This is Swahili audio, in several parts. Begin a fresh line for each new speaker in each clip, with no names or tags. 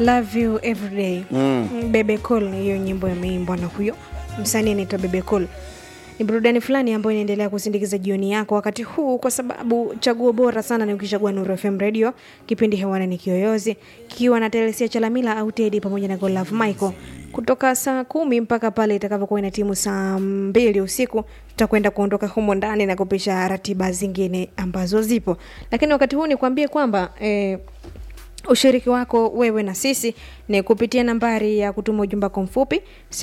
love you everyday mm. bebe cool hiyo nyimbo imeimbwa na huyo msanii anaitwa bebe cool ni burudani fulani ambayo inaendelea kusindikiza jioni yako wakati huu kwa sababu chaguo bora sana ni ukichagua Nuru FM radio kipindi hewani ni kiyoyozi kikiwa na Telesia Chalamila au Teddy pamoja na Golove Michael kutoka saa kumi mpaka pale itakapokuwa ina timu saa mbili usiku tutakwenda kuondoka humo ndani na kupisha ratiba zingine ambazo zipo lakini wakati huu nikwambie kwamba eh, ushiriki wako wewe na sisi ni kupitia nambari ya kutuma ujumbe wako mfupi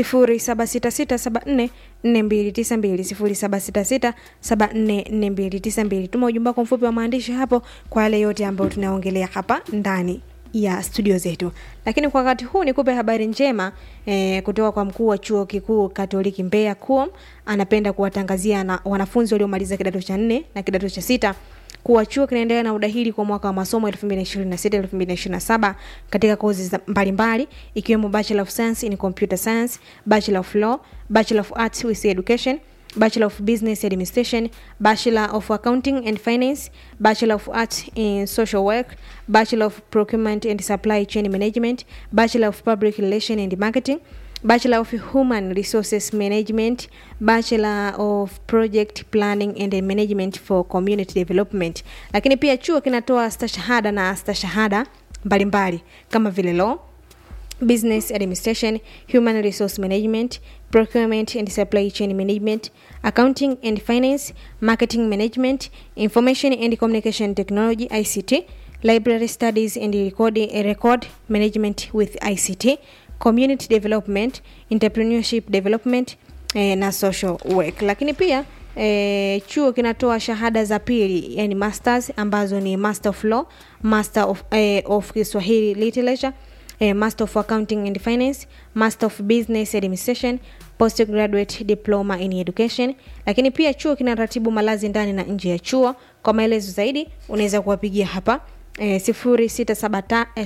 0766744292 0766744292 tuma ujumbe wako mfupi wa maandishi hapo kwa yale yote ambayo tunaongelea hapa ndani ya studio zetu lakini kwa wakati huu nikupe habari njema eh, kutoka kwa mkuu wa chuo kikuu katoliki mbeya kuom anapenda kuwatangazia na wanafunzi waliomaliza kidato cha nne na kidato cha sita kuwa chuo kinaendelea na udahili kwa mwaka wa masomo 2026-2027 katika kozi za- mbalimbali ikiwemo Bachelor of Science in Computer Science, Bachelor of Law, Bachelor of Arts with Education, Bachelor of Business Administration, Bachelor of Accounting and Finance, Bachelor of Arts in Social Work, Bachelor of Procurement and Supply Chain Management, Bachelor of Public Relations and Marketing, Bachelor of Human Resources Management, Bachelor of Project Planning and Management for Community Development. Lakini pia chuo kinatoa stashahada na stashahada mbalimbali kama vile law, business administration, human resource management, procurement and supply chain management, accounting and finance, marketing management, information and communication technology ICT, library studies and record, record management with ICT, community development, entrepreneurship development eh, na social work. Lakini pia E, chuo kinatoa shahada za pili yani masters ambazo ni master of law master of, eh, of kiswahili literature eh, master of accounting and finance master of business administration postgraduate diploma in education lakini pia chuo kinaratibu malazi ndani na nje ya chuo kwa maelezo zaidi unaweza kuwapigia hapa eh, 0673 eh,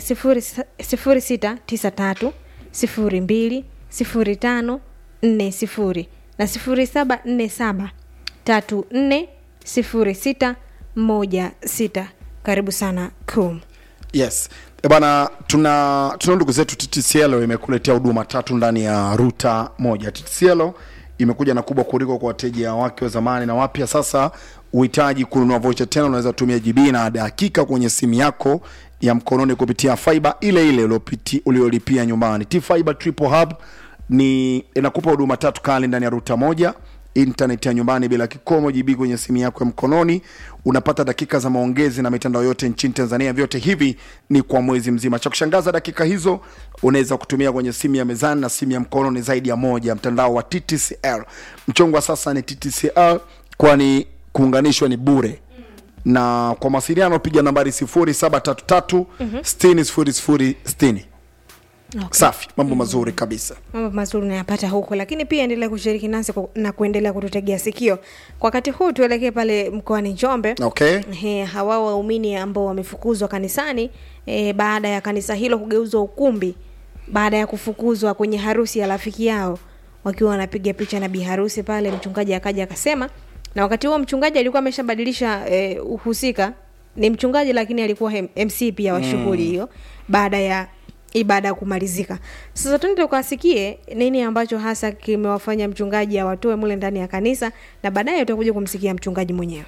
0693 02 05 40 na 0747 tatu nne sifuri sita moja sita karibu sana kum
yes Eh bana tuna tuna ndugu zetu ttcl imekuletea huduma tatu ndani ya ruta moja ttcl imekuja na kubwa kuliko kwa wateja wake wa zamani na wapya sasa uhitaji kununua vocha tena unaweza tumia gb na dakika kwenye simu yako ya mkononi kupitia fiber ile ile uliopiti- uliolipia nyumbani t fiber triple hub ni inakupa huduma tatu kali ndani ya ruta moja internet ya nyumbani bila kikomo gb kwenye simu yako ya mkononi unapata dakika za maongezi na mitandao yote nchini tanzania vyote hivi ni kwa mwezi mzima cha kushangaza dakika hizo unaweza kutumia kwenye simu ya mezani na simu ya mkono ni zaidi ya moja mtandao wa ttcl mchongo wa sasa ni ttcl kwani kuunganishwa ni bure na kwa mawasiliano piga nambari 0733 60 60
okay.
safi mambo mazuri kabisa
mambo mazuri unayapata huko lakini pia endelea kushiriki nasi ku- na kuendelea kututegea sikio kwa wakati huu tuelekee pale mkoani njombe
okay
He, hawa waumini ambao wamefukuzwa kanisani e, baada ya kanisa hilo kugeuzwa ukumbi baada ya kufukuzwa kwenye harusi ya rafiki yao wakiwa wanapiga picha na biharusi pale mchungaji akaja akasema na wakati huo mchungaji alikuwa ameshabadilisha e, uhusika ni mchungaji lakini alikuwa hem- mc pia wa shughuli hiyo baada ya ibada ya kumalizika sasa tuende tukasikie nini ambacho hasa kimewafanya mchungaji awatoe mule ndani ya kanisa na baadaye utakuja kumsikia mchungaji mwenyewe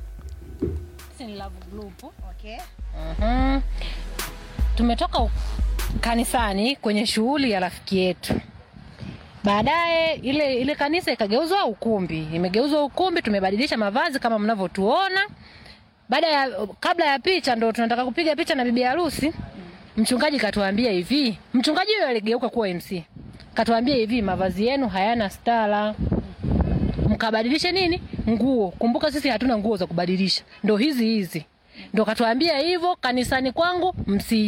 Ni Love Group.
Okay.
Mhm. Tumetoka u- kanisani kwenye shughuli ya rafiki yetu. Baadaye ile ile kanisa ikageuzwa ukumbi, imegeuzwa ukumbi, tumebadilisha mavazi kama mnavyotuona. Baada ya kabla ya picha ndo tunataka kupiga picha na bibi harusi. Mchungaji katuambia hivi, mchungaji huyo aligeuka kuwa MC. Katuambia hivi, mavazi yenu hayana stara mkabadilishe nini nguo kumbuka sisi hatuna nguo za kubadilisha ndo hizi hizi ndo katuambia hivyo kanisani kwangu msi